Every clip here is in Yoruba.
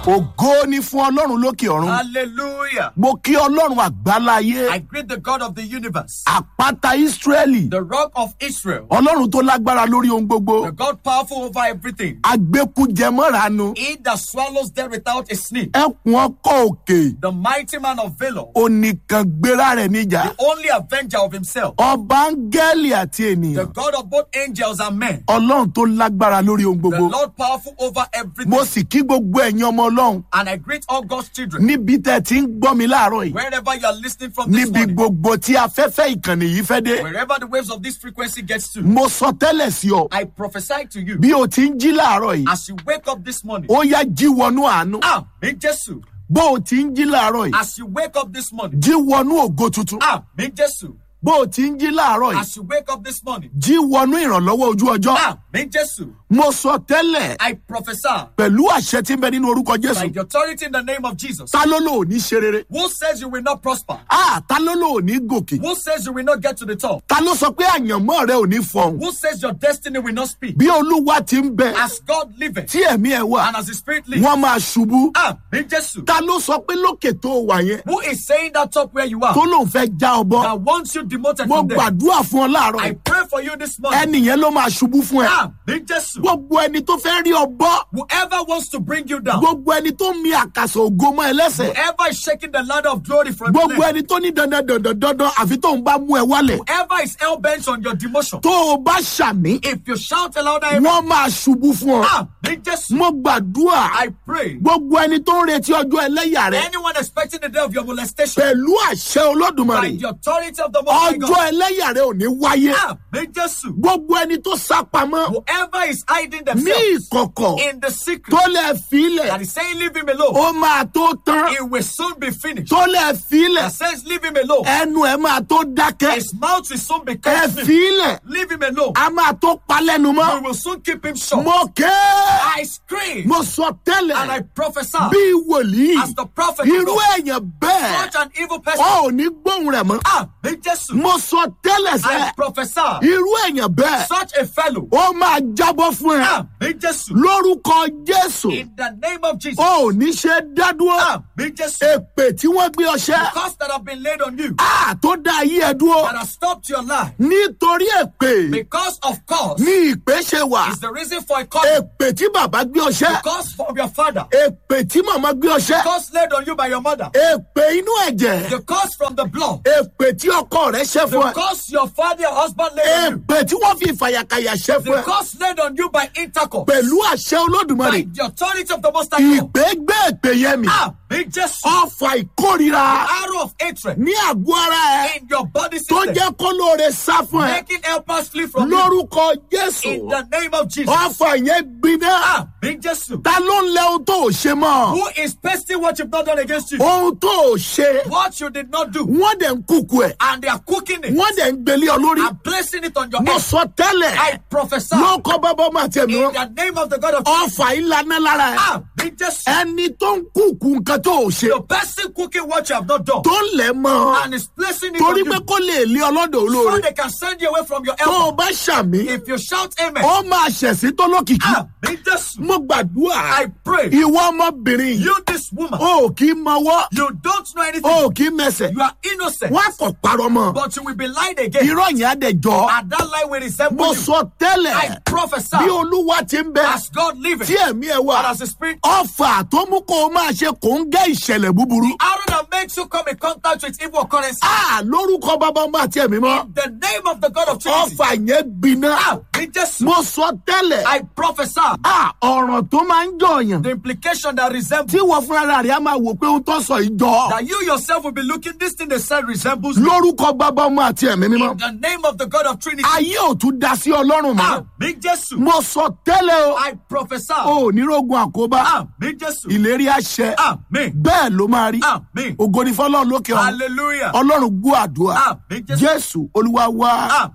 ògo ni fún ọlọ́run lókè ọ̀run Hallelujah. mo kí ọlọ́run àgbáláyé I greet the God of the universe, àpáta ísírẹ́lì the rock of Israel, ọlọ́run tó lágbára lórí ohun gbogbo the God powerful over everything. agbẹ́kújẹmọ́ranu He that swallows death without a sneak, ẹkùn ọkọ̀ òkè the mighty man of valor, onìkan gbéra rẹ̀ níjà the only avenger of himself, ọba áńgẹ́lì àti the ènìyàn God of both angels and men, ọlọ́run tó lágbára lórí ohun the gbogbo Lord powerful over everything. mo sì kí gbogbo ẹ̀yin ọmọ ọlọ́run And I greet all God's children, níbi tẹ́ ẹ ti ń gbọ́ mi láàárọ̀ yìí wherever you are listening from this níbi morning, gbogbo tí afẹ́fẹ́ ìkànnì yìí fẹ́ dé wherever the waves of this frequency gets to. mo sọ tẹ́lẹ̀ sí ọ I prophesy to you bí o ti ń jí láàárọ̀ yìí as you wake up this morning. ó yá jí wọnú àánú Ah, me Jesus. bó o ti ń jí láàárọ̀ yìí As you wake up this morning. jí wọnú ògo tuntun Ah, me Jesus. bó o ti ń jí láàárọ̀ yìí As you wake up this morning. jí wọnú ìrànlọ́wọ́ ojú ọjọ́ Ah, me Jesus. mo sọ tẹ́lẹ̀ I prophesy pẹ̀lú àṣẹ tí ń bẹ nínú orúkọ by jésù the authority in the name of Jesus. ta ló lò ní ṣe rere Who says you will not prosper? ah ta ló lò ní gòkè Who says you will not get to the top? ta ló sọ pé àyànmọ́ rẹ ò ní fọhùn Who says your destiny will not speak? bí olúwa ti ń bẹ As God liveth tí ẹ̀mí ẹ̀ wà and as the Spirit lives. wọ́n máa ṣubú Ah, me Jesus. ta ló sọ pé lókè tó wà yẹn Who is saying that top where you are? tó lóun fẹ́ já ọ bọ́ That wants you demoted mo from there. gbàdúrà fún ọ láàárọ̀ I yìí. pray for you this morning. ẹni yẹn ló máa ṣubú fún ẹ Ah, me Jesus. gbogbo ẹni tó fẹ́ rí ọ bọ́ Whoever wants to bring you down. gbogbo ẹni tó mi àkàsọ̀ ògo mọ́ ẹ lẹ́sẹ̀ Whoever is shaking the ladder of glory from your gbogbo neck. ẹni tó ní dandan dandan dandan àfi tóun bá mú ẹ wálẹ̀ Whoever is hell bent on your demotion. tó o bá ṣàmì If you shout aloud, I wọ́n máa ṣubú fún ọ ah, me Jesus. mo gbàdúrà I pray. gbogbo ẹni tó ń retí ọjọ́ ẹlẹ́yà rẹ Anyone expecting the day of your molestation pẹ̀lú àṣẹ by olódùmarè the authority of the Most High ọjọ́ God. ẹlẹ́yà rẹ ò ní wáyé Ah, me Jesus. gbogbo ẹni tó sá pamọ́ Whoever is hiding ní themselves ìkọ̀kọ̀ in the secret tó lẹ̀ fílẹ̀ that is saying leave him alone, ó máa tó tán it will soon be finished. tó lẹ̀ fílẹ̀ That says leave him alone. ẹnu ẹ máa tó dákẹ́ His mouth will soon be ẹ cut. fílẹ̀ Leave him alone. a máa tó palẹ́nu We mọ́ will soon keep him short. mo ké I scream mo sọ and I tẹ́lẹ̀ prophesy bí wòlíì as the prophet of irú God, èèyàn bẹ́ẹ̀ such an evil ọ person. ò ní gbóhùn rẹ̀ mọ́ Ah, me Jesus. mo sọ tẹ́lẹ̀ I sẹ́ prophesy irú èèyàn bẹ́ẹ̀ such a fellow. ó máa jábọ́ fún ẹ Ah, me Jesus. lórúkọ jésù In the name of Jesus. ó ò ní ṣe dádúró Ah, me Jesus. èpè tí wọ́n gbé ọṣẹ́ Costs that have been laid on you á tó dá ayé ẹ dúró that have stopped your life nítorí èpè because of cause ní ìpè ṣe wà is the reason for a cause. èpè tí bàbá gbé ọṣẹ́ Cause from your father. èpè tí màmá gbé ọṣẹ́ Cause laid on you by your mother. èpè inú ẹ̀jẹ̀ The cause from the blood. èpè tí ọkọ rẹ̀ ṣẹ́ fún The ẹ cause your father, your husband laid on you. èpè tí wọ́n fi ìfàyàkàyà ṣẹ́ fún The ẹ cause laid on you by intercourse. pẹ̀lú àṣẹ olódùmarè By the authority of the Most High God. ìpè gbé èpè yẹn mi Ah, me Jesus. ọfà ìkórira Arrow of hatred ní àgọ́ ara ẹ in your body tó system. jẹ́ kó lóore sá fún ẹ Making helpers flee from you. lórúkọ jésù In the name of Jesus. ọfà yẹn gbiná Ah, me Jesus. ta ló ń lẹ ohun tó ò ṣe mọ́ Who is pasting what you've not done against you? ohun tó ò ṣe What you did not do. wọ́n dẹ̀ ń kúkú ẹ̀ And they are cooking it wọ́n dẹ̀ ń gbélé ọ lórí and placing it on your mo head. sọ tẹ́lẹ̀ I prophesy ló kọ́ bábọ́ máa tẹ̀ mí in the name of the God of ọfà ìlànà lára ẹ̀ Ah, me Jesus. ẹni tó ń kúkú nǹkan tó ò ṣe The person cooking what you have not done tó ń lẹ̀ mọ́ and is placing it on torí you pé kó lè lé ọlọ́dọ̀ so olóore they can send you away from your tó o help. bá ṣàmì If you shout amen, ó máa ṣẹ̀sí tó lókìkí ah, me Jesus. mo gbàdúrà I pray ìwọ ọmọbìnrin yìí you, this woman, o ò kí mọwọ́ you don't know anything. o ò kí mẹsẹ̀ You are innocent, wọ́n á kọ̀ parọ́ mọ́ but you will be lied again. irọ́ yẹn á dẹ̀ jọ And that lie will resemble mo you. sọ tẹ́lẹ̀ I prophesy bí olúwa ti ń bẹ as God liveth tí ẹ̀mí ẹ̀ wà and as the Spirit. ọfà tó mú kó o máa ṣe kò ń gẹ́ ìṣẹ̀lẹ̀ búburú Arrow that makes you come in contact with evil occurrences. a lórúkọ bàbá ọmọ àti ẹ̀mí mọ́ In the name of the God of Trinity. ọfà yẹn gbiná Ah, me Jesus. mo sọ tẹ́lẹ̀ I prophesy a ọ̀ràn tó máa ń jọyàn the implication that resembles tí wọ́n fúnra rẹ̀ á máa wò pé ohun tó sọ yìí jọ that you yourself will be looking this thing they said resembles me. lórúkọ bàbá ọmọ àti ẹ̀mí mímọ́ In the name of the God of Trinity. ayé ò tún da sí ọlọ́run mọ́ Ah, me Jesus. mo sọ tẹ́lẹ̀ o I prophesy. ò ní rógun àkóbá Ah, me Jesus. ìlérí àṣẹ Amen. bẹ́ẹ̀ ló máa rí Amen. ògo ní fọlọ́run lókè ọ̀run Hallelujah. ọlọ́run gbọ́ àdúrà Amen. Jesus. jésù olúwa wá. Amen.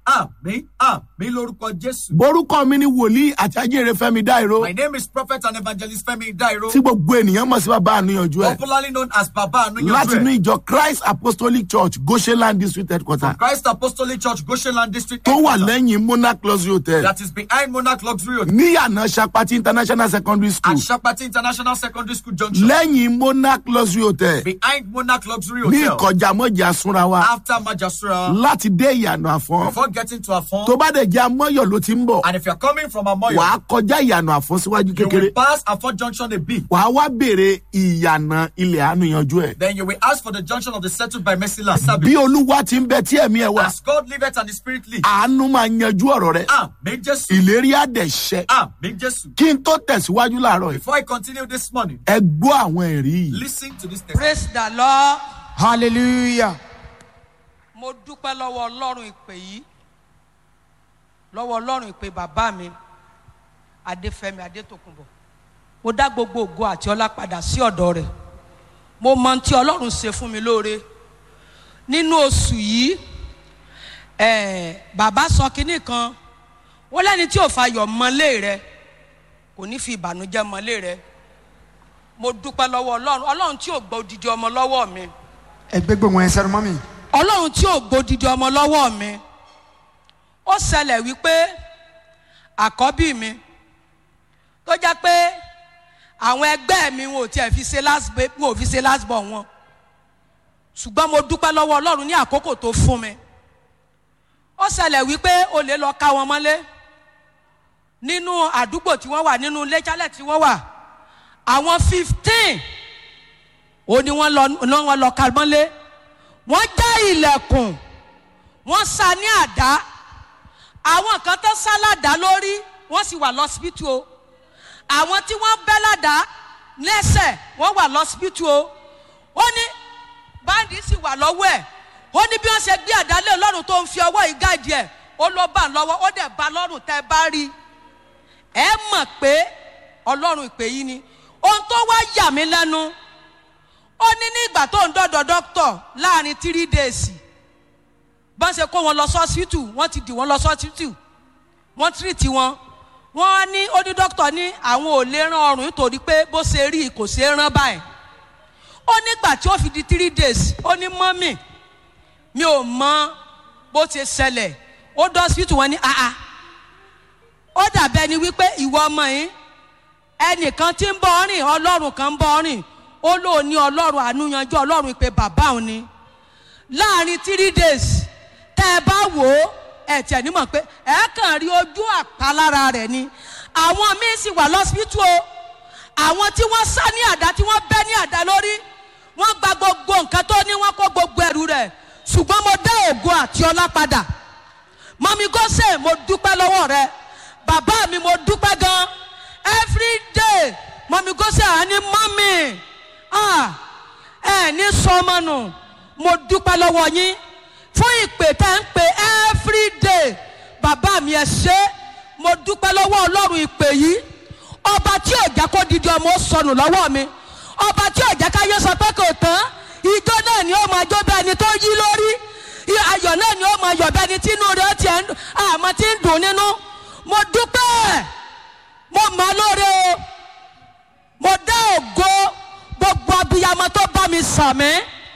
Àmín. Àmín lórúkọ Jésù. borúkọ mi ni wòlíì àti ajínrere fẹmi dáìró My name is Prophet and Evangelist Femi Dairo, tí gbogbo ènìyàn mọ̀ sí bàbá àníyànjú ẹ̀ popularly known as Baba láti inú Anunyojue. ìjọ christ apostolic church goshenland district headquarter Christ Apostolic Church, Goshenland District. tó wà Headquarters, lẹ́yìn monarch luxury hotel That is behind Monarch Luxury Hotel níyànà sapati international secondary school at Shapati International Secondary School Junction. lẹ́yìn monarch luxury hotel Behind Monarch Luxury ní Hotel. ìkọjá mọ́jà súnra wa After Majasura. láti dé ìyànà àfọ́n Before getting to Afon. tó bá dẹ̀ jẹ́ amọ́yọ̀ ló ti ń bọ̀ And if you're coming from Amoyo, wàá kọjá ìyànà àfọ́n síwájú you kékeré will pass Afon Junction a bit. wàá wá béèrè ìyànà ilẹ̀ àníyànjú ẹ̀ Then you will ask for the junction of the settled by Mercy Land. bí olúwa ti ń bẹ tí ẹ̀mí ẹ̀ wá As God liveth and the Spirit live. àánú máa yanjú ọ̀rọ̀ rẹ̀ Amen, Jesus. ìlérí àdẹ̀ṣẹ́ Amen, Jesus. kí n tó tẹ̀síwájú láàárọ̀ yìí Before I continue this morning, ẹ gbọ́ àwọn ẹ̀rí yìí listen to this text. praise the lord Hallelujah. mo dúpẹ́ lọ́wọ́ ọlọ́run ìpè yìí lọ́wọ́ ọlọ́run ìpè bàbá mi adéfẹ́mi adétòkùnbọ̀ mo dá gbogbo ògo àti ọlá padà sí ọ̀dọ̀ rẹ̀ mo mọ ohun tí ọlọ́run ṣe fún mi lóore nínú oṣù yìí eh, bàbá sọ kinní kan wọ́n lẹ́ni tí ò fayọ̀ mọ́lé rẹ kò ní fi ìbànújẹ́ mọ́lé rẹ mo dúpẹ́ lọ́wọ́ ọlọ́run ọlọ́run tí ò gbọ́ odidi ọmọ lọ́wọ́ mi Ẹgbẹ́ gbogbo ẹ̀ sẹ́nu mọ́ mi. ọlọ́run tí ò gbódìdí ọmọ lọ́wọ́ mi ó ṣẹlẹ̀ wípé àkọ́bí mi tó jẹ́ pé àwọn ẹgbẹ́ mi wọn ò tiẹ̀ fi ṣe last ba- wọn ò fi ṣe last born wọn ṣùgbọ́n mo dúpẹ́ lọ́wọ́ ọlọ́run ní àkókò tó fún mi ó ṣẹlẹ̀ wípé olè lọ ká wọn mọ́lé nínú àdúgbò tí wọ́n wà nínú ilé jálẹ̀ tí wọ́n wà àwọn fifteen ó ní wọ́n lọ ní wọ́n lọ ká mọ́lé wọ́n já ilẹ̀kùn wọ́n sa ní àdá àwọn kan tó sá ládàá lórí wọ́n sì wà lọ́sibítù o àwọn tí wọ́n bẹ́ ládàá lẹ́sẹ̀ wọ́n wà lọ́sibítù o ó ní báńdì sì wà lọ́wọ́ ẹ̀ ó ní bí wọ́n ṣe gbé àdálé ọlọ́run tó ń fi ọwọ́ yìí gáàdì ẹ̀ ó ló bá ń lọ́wọ́ ó dẹ̀ bá lọ́rùn tẹ́ ẹ bá rí i ẹ mọ̀ pé ọlọ́run ìpè yìí ni ohun tó wá yà mí lẹ́nu ó ní ní ìgbà tó ń dọ́dọ̀ dọ́kítọ̀ láàrin three days bọ́n ṣe kó wọn lọ sọ́sítù wọ́n ti dì wọ́n lọ sọ́sítù wọ́n tírìtì wọn wọ́n á ní ó ní dọ́kítọ̀ ní àwọn ò lè rán ọrùn nítorí pé bó ṣe rí i kò ṣe é rán báyìí ó nígbà tí ó fi di three days ó ní mọ́mì mi ò mọ bó ṣe ṣẹlẹ̀ ó dọ́sítù wọn ní àá ó dàbẹ́ ni wípé ìwọ ọmọ yìí ẹnìkan tí ń bọ́ ọ rìn ọlọ́run kan ń bọ́ ọ rìn ó lóun ní ọlọ́run ànúyanjú ọlọ́run ìpè bàbá òun ni láàrin three days tẹ́ ẹ bá wò ó ẹ tiẹ̀ nímọ̀ pé ẹ kàn rí ojú àpalára rẹ̀ ni àwọn míín sì wà lọ́sibítù o àwọn tí wọ́n sá ní àdá tí wọ́n bẹ́ ní àdá lórí wọ́n gba gbogbo nǹkan tó ní wọ́n kó gbogbo ẹrù rẹ̀ ṣùgbọ́n mo dá ògo àti ọlá padà mọ́mí gọ́sẹ̀ mo dúpẹ́ lọ́wọ́ rẹ bàbá mi mo dúpẹ́ gan every day mọ́mí gọ́sẹ̀ à ní mọ́mí ah, ẹ ní sọmọnù mo dúpẹ́ lọ́wọ́ yín fún ìpè tẹ́ ń pè every day bàbá mi ẹ ṣe mo dúpẹ́ lọ́wọ́ ọlọ́run ìpè yìí ọba tí ò jẹ́ kó didi ọmọ ó sọnù lọ́wọ́ mi ọba tí ò jẹ́ káyé sọ pé kò tán ijó náà ni ó máa jó bẹ́ẹ̀ ni tó yí lórí i- ayọ̀ náà ni ó máa yọ̀ bẹ́ẹ̀ ni tí inú rẹ̀ ó tiẹ̀ ń dùn àmọ́ tí ń dùn nínú mo dúpẹ́ mo mọ̀ ọ́ lóore o mo dá ògo gbogbo abiyamọ tó bá mi sàmí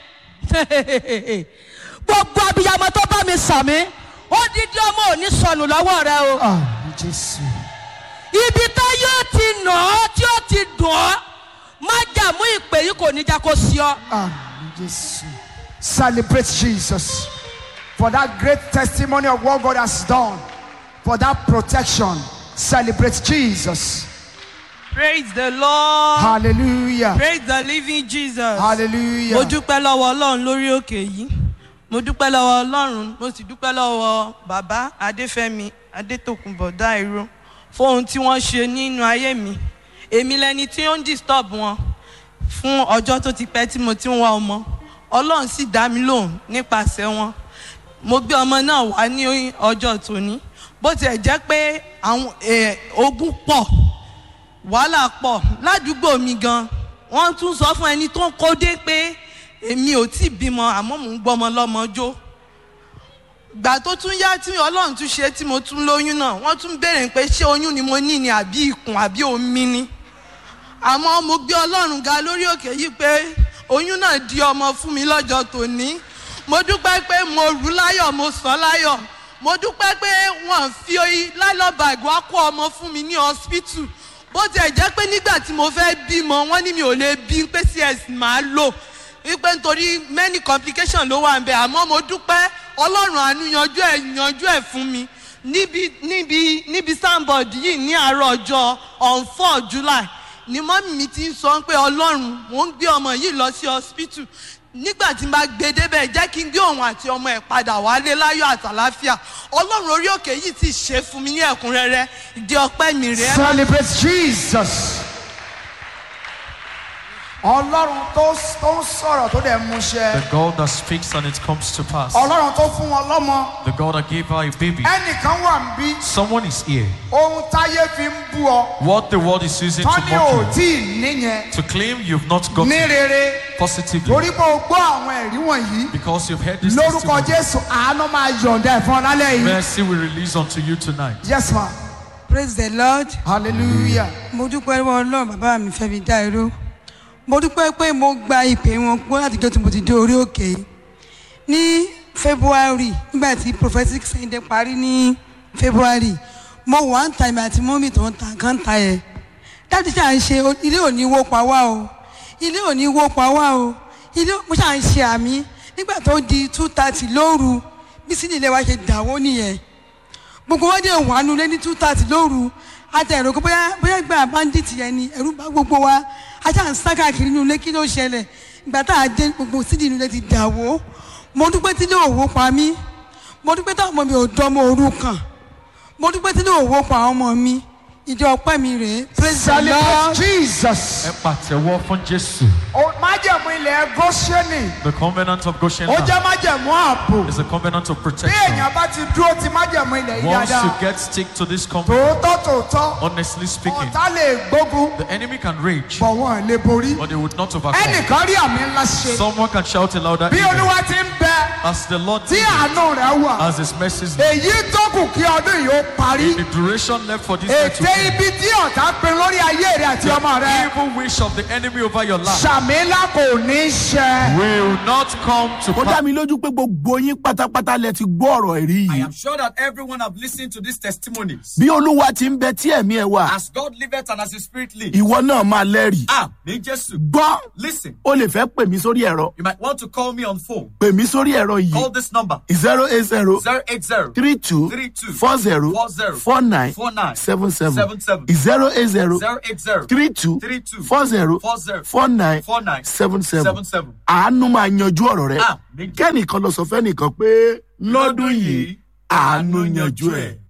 gbogbo abiyamọ tó bá mi sàmí ó dídí ọmọ ò ní sọnù lọ́wọ́ rẹ o Àmì Jésù. ibi tá yóò ti nà ọ́ tí ó ti dùn ọ́ má jàmú ìpè yìí kò ní já kó sí ọ. Àmì Jésù. Celebrate Jesus for that great testimony of what God has done, for that protection. Celebrate Jesus. Praise the Lord. Hallelujah. Praise the living Jesus. Hallelujah. Mo dúpẹ́ lọ́wọ́ Ọlọ́run lórí òkè yìí. Mo dúpẹ́ lọ́wọ́ Ọlọ́run. Mo sì dúpẹ́ lọ́wọ́ bàbá Adéfẹ́mi Adétòkùnbọ̀ Dáìró fún ohun tí wọ́n ṣe nínú ayé mi. Èmi lẹni tí ó ń disturb wọn fún ọjọ́ tó ti pẹ́ tí mo ti ń wá ọmọ. Ọlọ́run sì dá mi lóhùn nípasẹ̀ wọn. Mo gbé ọmọ náà wá ní ọjọ́ tòní. Bó tiẹ̀ jẹ́ pé àwọn eh, ogun pọ̀ wàhálà pọ̀ ládùúgbò mi gan wọ́n tún sọ fún ẹni tó ń kó dé pé èmi ò tí ì bímọ àmọ́ mò ń gbọ́mọ lọ́mọ jó ìgbà tó tún yá tí ọlọ́run tún ṣe tí mo tún lóyún náà wọ́n tún béèrè pé ṣé oyún ni mo ní ni àbí ikùn àbí omi ni àmọ́ mo gbé ọlọ́run ga lórí òkè yìí pé oyún náà di ọmọ fún mi lọ́jọ́ tòní mo dúpẹ́ pé mo rú láyọ̀ mo sọ láyọ̀ mo dúpẹ́ pé wọ́n fi lálọ́bàgì wá kó ọmọ fún mi ní hospital bó tiẹ̀ jẹ́ pé nígbà tí mo fẹ́ bímọ wọ́n ní mi ò lè bí pé cs máa lò wípé nítorí many complications ló wà ń bẹ àmọ́ mo dúpẹ́ ọlọ́run àánú yanjú ẹ̀ yanjú ẹ̀ fún mi níbi níbi níbi soundboard yìí ní àárọ̀ ọjọ́ on four july ni mọ́mí mi ti ń sọ pé ọlọ́run mò ń gbé ọmọ yìí lọ sí hospital nígbà tí n bá gbé débẹ̀ jẹ́ kí n gbé òun àti ọmọ ẹ̀ padà wálé láyọ̀ àtàláfíà ọlọ́run orí òkè yìí ti ṣe fún mi ní ẹ̀kúnrẹ́rẹ́ ìdí ọpẹ́ mi rèé Celebrate Jesus. Ọlọ́run tó tó ń sọ̀rọ̀ tó dẹ̀ mú ṣẹ. The God that speaks and it comes to pass. Ọlọ́run tó fún wọn lọ́mọ. The God that gave her a baby. Ẹnìkan wà ń bí. Someone is here. Ohun táyé fi ń bú ọ. What the world is using to Tán ní ò mock tí ì níyẹn. you. To claim you've not Ní gotten rere. positively. Torí pé o gbọ́ àwọn ẹ̀rí wọ̀nyí. Because you've heard this Lórúkọ testimony. Jésù àánú máa yọ̀ǹda ẹ̀ fún ọ lálẹ́ yìí. Mercy will release unto you tonight. Yes ma. praise the lord Hallelujah. mo dúpẹ́ lọ́wọ́ ọlọ́run bàbá mi fẹ́ mi dá irú mo dúpẹ́ pé mo gba ìpè wọn gbọ́ láti jọ́ tí mo ti dé orí òkè yìí ní february nígbà tí prophetic sunday parí ní february mo wà ń ta ìmọ̀ àti mọ́mì tó ń ta nǹkan ta yẹ dáàdì ṣáà ń ṣe o- ilé òní wó pa wá o ilé òní wó pa wá o ilé mo ṣáà ń ṣe àmì nígbà tó di two thirty lóru bí sílẹ̀ ilé wa ṣe dàwó nìyẹn gbogbo wọn dé wà nulẹ̀ ní two thirty lóru àti ẹ̀rọ kó bóyá bóyá gba bandit yẹn ni ẹ̀rú bá gbogbo wa ajá ń sá káàkiri nulẹ̀ kí ló ṣẹlẹ̀ ìgbà tá a dé gbogbo sídìí nulẹ̀ ti dàwó mo dúpẹ́ tí ní òwò pa mí mo dúpẹ́ táwọn ọmọ mi ò dánmọ́ òru kàn mo dúpẹ́ tí ní òwò pa àwọn ọmọ mi ìjọ ọpẹ́ mi rèé praise the Celebrate lord Jesus. Ẹ pàtẹ́wọ́ fún Jésù. O- Májẹ̀mú ilẹ̀ Góṣẹ́nì. The covenant of Goshen Ó land jẹ́ májẹ̀mú ààbò. is a covenant of Bí protection. èèyàn bá ti dúró ti májẹ̀mú ilẹ̀ yìí Once you dáadáa. get stick to this covenant, Tòótọ́ tòótọ́. honestly speaking, Ọ̀tá lè gbógun. the enemy can rage, Bọ̀ wọ́n lè borí. but they would not overcome. Ẹnìkan rí àmì ńlá ṣe. Someone can shout a louder Bí amen. Olúwa ti ń bẹ. As the Lord Tí did it, àánú rẹ̀ wà. as his mercies Èyí tó kù kí ọdún yìí ó parí. the duration left for this year to Ète end. ibi tí ọ̀tá pin lórí ayé rẹ̀ àti ọmọ rẹ̀. Evil wish of the enemy over your life Sàmì ńlá kò ní ṣẹ. will not come to ó dá pass. mi lójú pé gbogbo yín pátápátá lẹ ti gbọ́ ọ̀rọ̀ ẹ̀rí I yìí am sure that everyone have listened to these testimonies. bí olúwa ti ń bẹ tí ẹ̀mí ẹ̀ wà As God liveth and as His Spirit lives. ìwọ náà máa lẹ́rìí Ah, me Jesus. gbọ́ Listen, o lè fẹ́ pè mí sórí ẹ̀rọ you might want to call me on phone. pè mí sórí ẹ̀rọ Call yìí this number zero eight zero 080 three two 32 four zero 40 four nine 49 seven seven 77 zero eight zero 080 three two 32 four zero 40 four nine 49 seven seven 77. àánú máa yanjú ọ̀rọ̀ rẹ Ah, méjì. kẹ́nìkan lọ sọ fẹ́nìkan pé lọ́dún yìí àánú yanjú ẹ̀.